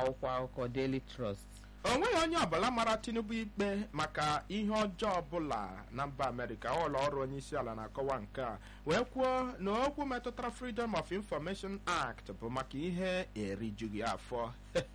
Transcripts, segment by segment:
n'akwụkwọ akụkọ Daily Trust o nweghị onye ọbụla mara tinubu ikpe maka ihe ọjọọ ọbụla na mba amerịka ụlọ ọrụ onye isi ala na-akọwa nke a wee kwuo na okwu metụtara freedom of information act bụ maka ihe erijughị afọ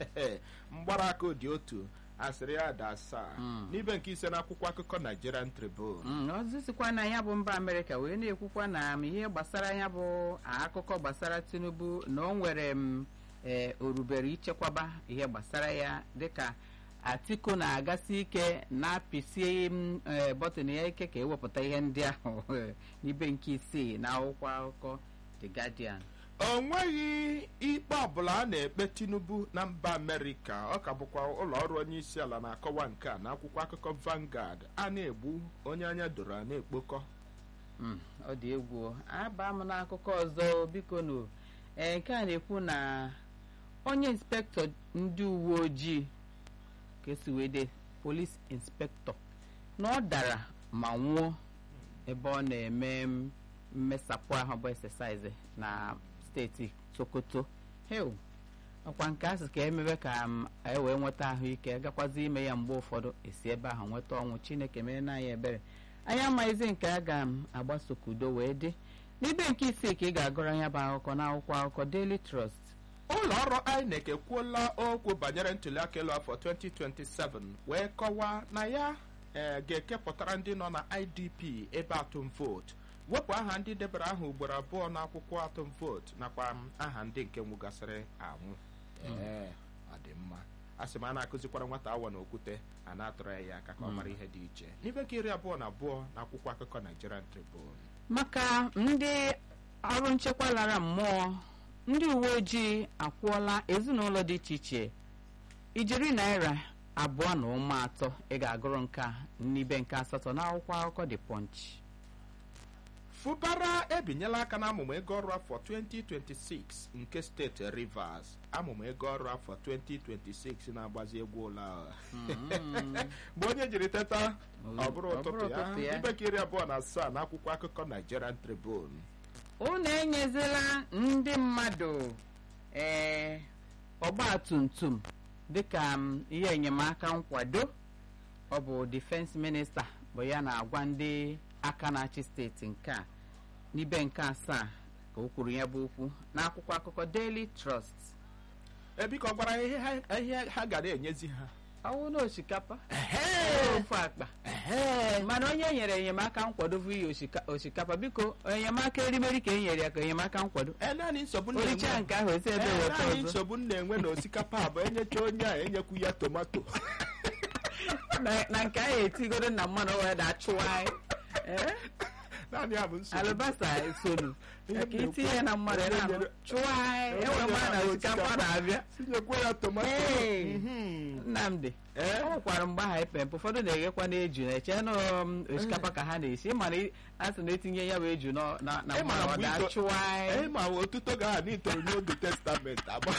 mgbaraka dị otu asịrị ya da asaa n'ibe nke ise n'akwụkwọ akụkọ nigerian tribune Mm, ozisikwa na ya bụ mba amerịka wee na-ekwukwa na m ihe gbasara ya bụ akụkọ gbasara tinubu na o nwere m ee orubere ichekwaba ihe gbasara ya dịka atiku na-agasi ike na-apịsie m ee, bọtịn ya ike ka ewepụta ihe ndị ahụ n'ibe nke isii na akwụkwọ akụkọ the guardian o nweghị ikpe ọbụla a na-ekpe tinubu na mba amerịka ọ ka bụkwa ụlọ ọrụ onye isi ala na-akọwa nke a n'akwụkwọ akụkọ Vanguard a na-egbu onye anya doro a na-ekpokọ Mm, ọ dị egwu o. aba m n'akụkọ ọzọ biko nu ee nke a na-ekwu na onye inspektọ ndị uwe ojii ka esi wee de polis inspektọ na ọ dara ma nwụọ ebe ọ na-eme m- mmesapụ ahụ bụ exercise na steeti sokoto heu ọkwa nke asị ka emebe ka m e wee nweta ahụike gakwazi ime ya mgbe ụfọdụ esi ebe ahụ nweta ọnwụ chineke mere na anyị ebere anyị amaghịzi nke a ga-agbaso ka udo wee dị n'ibe nke isii ka ị ga-agụrụ ya bụ akụkọ n'akwụkwọ akụkọ Daily Trust ụlọ ọrụ INEC ekwuola okwu banyere ntụliaka elu afọ 2027 wee kọwaa na ya eh, ga-ekepụtara ndị nọ na IDP ebe atụm vootu wepụ aha ndị debara aha ugboro abụọ n'akwụkwọ atụm vootu nakwa m, aha ndị nke nwụgasịrị anwụ ee ọ dị mma a sị m a na-akụzikwara nwata awa na okwute a na-atụrụ ya aka ka ọ mara ihe dị iche n'ibe nke iri abụọ na abụọ na akwụkwọ akụkọ Nigerian Tribune maka ndị ọrụ nchekwa lara mmụọ ndị uwe ojii akwụọla ezinụlọ dị iche iche ijeri naira abụọ na ụma atọ ị ga-agụrụ nke a n'ibe nke asatọ n'akwụkwọ akụkọ The Punch fụbara ebinyela aka n'amụmụ ego ọrụ afọ 2026 nke steeti rivers amụmụ ego ọrụ afọ 2026 na-agbazi egwu ụlọ ahụ. mgbe onye jiri teta ọ bụrụ Ọ bụrụ ụtụtụ ụtụtụ ya ya. ibeke iri abụọ na asaa na akwụkwọ akụkọ nigerian tribune unu enyezila ndị mmadụ ee ọgba tum tum dịka m, ihe enyemaka nkwado ọ bụ defense minista bụ ya na-agwa ndị aka na-achị steeti nke a n'ibe nke asaa ka o kwuru ya bụ okwu n'akwụkwọ akụkọ Daily Trust ebiko gwara ha ihe ha- ihe ha ga na-enyezi ha ọwụ na osikapa ofu akpa mana onye nyere enyemaka nkwado bụ iyi osika- osikapa biko enyemaka erimeri ka e nyere ya ka enyemaka nkwado Ee, naanị nsogbu m oricha na-enwe nke ahụ esi ebe Ee, weta naanị ọzọ nsogbu m na-enwe na osikapa a bụ enyecha onye a enyekwu ya tomato na na nke ahụ etigoro na mmanụ wee da chụwa anyị Eh? naanị ya bụ nsogbu alụbasa esonu Ihe ka m itinye ya na mmanụ na-ekwu, na onye chụwa anyị enwe mmanụ na osikapa na-abịa tinyekwa ya tomato Ee. Mhm. nnamdị Ee? ọ nwekwara mgbe aha epempe ụfọdụ na-eghekwa n'eju na-eche na um, osikapa ka ha na-esi mana a sị na etinye ya bụ eju na na- na Ị ma mmanụ ọ mgbe da ito- chụwa Ee, anyị ma otuto ga n'itoro n'oge testament agba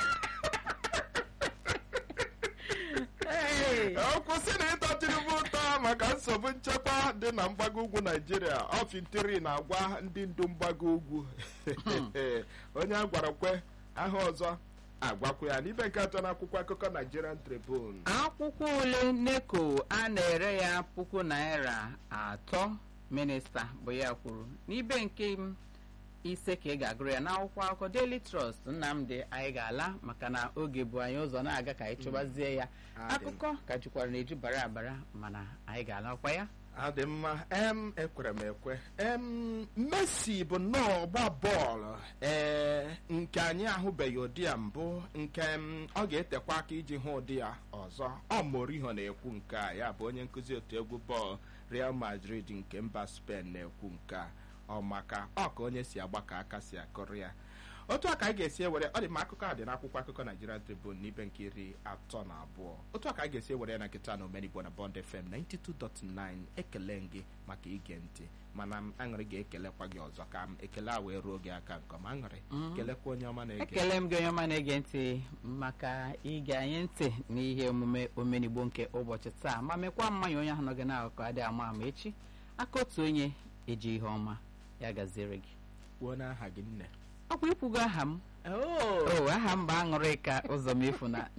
Hey! ọ kwụsị na ịtọ tinubu ụtọ maka nsogbu nchekwa dị na mgbago ugwu naijiria ọfintiri na-agwa ndị ndu mgbago ugwu onye a gwara kwe aha ọzọ agwakwa ya n'ibe nke atọ n'akwụkwọ akụkọ nigerian tribune akwụkwọ ule neko a na-ere ya puku naira atọ minista bụ ya kwuru n'ibe nke m ise ka ị ga-agụrụ ya n'akwụkwọ akụkọ Daily Trust Nnamdị anyị ga-ala maka na oge bụ anyị ụzọ na-aga ka anyị chụbazie ya Adị m. akụkọ ka jukwara na-eju bara abara mana anyị ga-alakwa ya ọ dị mma em ekwere m ekwe em Messi bụ nnọọ ọgba bọọlụ ee nke anyị ahụbeghị ụdị ya mbụ nke m, ọ ga-etekwa aka iji hụ ụdị ya ọzọ ọ Mourinho na-ekwu nke a ya bụ onye nkụzi otu egwu bọọlụ Real Madrid nke mba Spain na-ekwu nke a ọ maka ọ ka onye si agba ka aka si akụrụ ya otu a ka anyị ga-esi ewere ọ dị ma akụkọ a dị n'akwụkwọ akụkọ Nigerian Tribune n'ibe nke iri atọ na abụọ otu a ka anyị ga-esi ewere ya na nkịta na omenigbo na Bond FM 92.9 ekele m gị maka ige ntị mana m aṅụrị ga-ekelekwa gị ọzọ ka m ekele a wee ruo gị aka nke ọma aṅụrị kelekwa onye ọma na-ege ekele m gị onye ọma na-ege ntị maka ige anyị ntị n'ihe omume omenigbo nke ụbọchị taa ma mekwa mmanya onye ahụ nọ gị n'akụkụ adịghị ama ama echi aka otu onye eji ihe ọma ya gaziere gị kwuo n'aha gị nne ọkwa ikwugo aha m o aha m bụ aṅụrị ka ụzọ m efu na